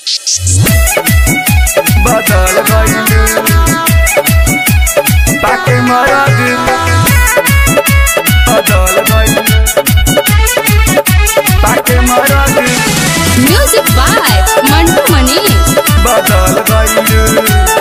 बदल गइल ताके मरद बदल गइल ताके मरद म्यूजिक बाय मंटू मनीष बदल गइल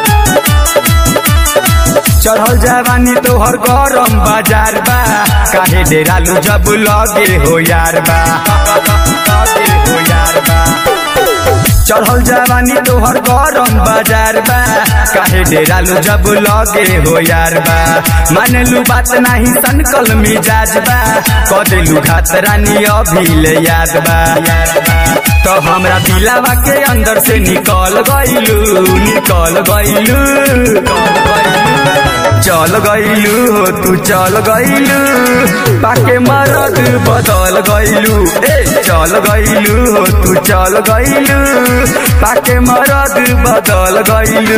चढ़ल जवानी तोहर गरम बाजार बा काहे डेरालू जब लगे हो यार बा लगे हो यार बा चढ़ल जवानी तोहर गरम बाजार बा काहे डेरालू जब लगे हो यार बा मानलू बात नाही सनकल मिजाज बा कदेलू घात रानी अभी ले याद बा तो हमरा दिलावा के अंदर से निकल गइलू निकल गइलू निकल गइलू चल गइलू हो तू चल गइलू पाके मरद बदल गइलू ए चल गइलू हो तू चल गइलू पाके मरद बदल गइलू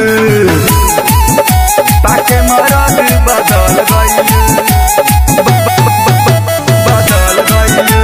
पाके मरद बदल गइलू बदल गइलू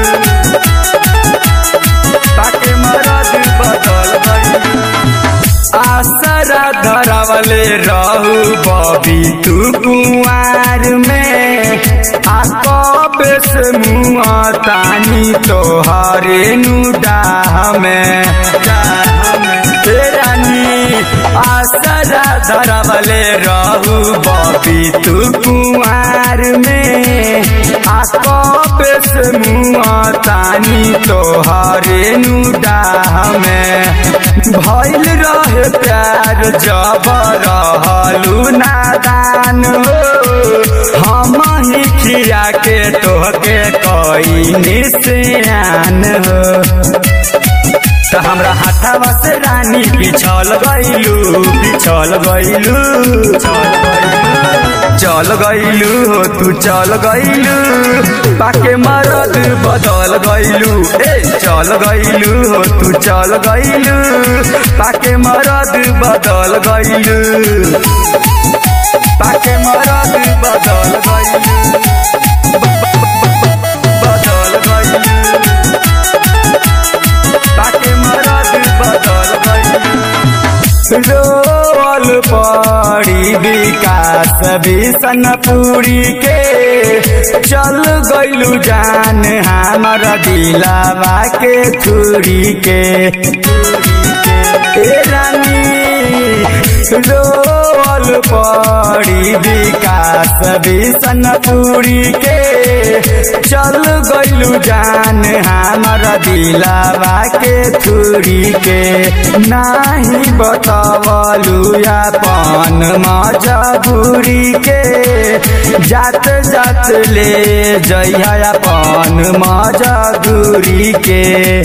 पाके मरद बदल गइलू आसरा धरावले रहू बबी तू कुआर में आ कबे से मुआ तानी तोहरे नुडाह में हे रानी आसरा धरावले रहू बबी तू कुआर में आ कबे से मुआ तानी तोहरे नुडाह में भइल रहे प्यार जब रहलू नादान हो हम ही खिया के तोहके कई निशान हो तो हमरा हाथावा से रानी पिछल गइलू पिछल गइलू चल गइलू चल गइलू हो तू चल गइलू पाके मरद बदल गइलू ए चल गइलू हो तू चल गइलू पाके मरद बदल गइलू पाके मरद बदल गइलू बदल गइलू ताके मरद बदल गइलू रोल पड़ी विकास बिसनपुरी के चल गइलू जान हमर दिलावा के छुरी के ए रानी रोल पड़ी विकास बिसनपुरी के चल गइलू जान हमर दिलावा के छुरी के नाही बतावलू अपन मजबूरी के जात जात ले जइहा अपन मजबूरी के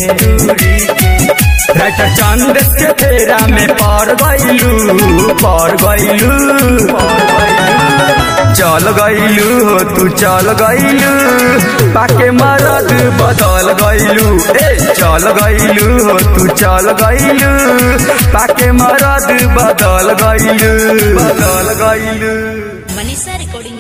राइटर चंद के फेरा में पड़ गइलू पड़ गइलू पड़ गइलू चल गइलू हो तू चल गइलू पाके मरद बदल गइलू ए चल गइलू हो तू चल गइलू पाके मरद बदल गइलू बदल गइलू मनीषा रिकॉर्डिंग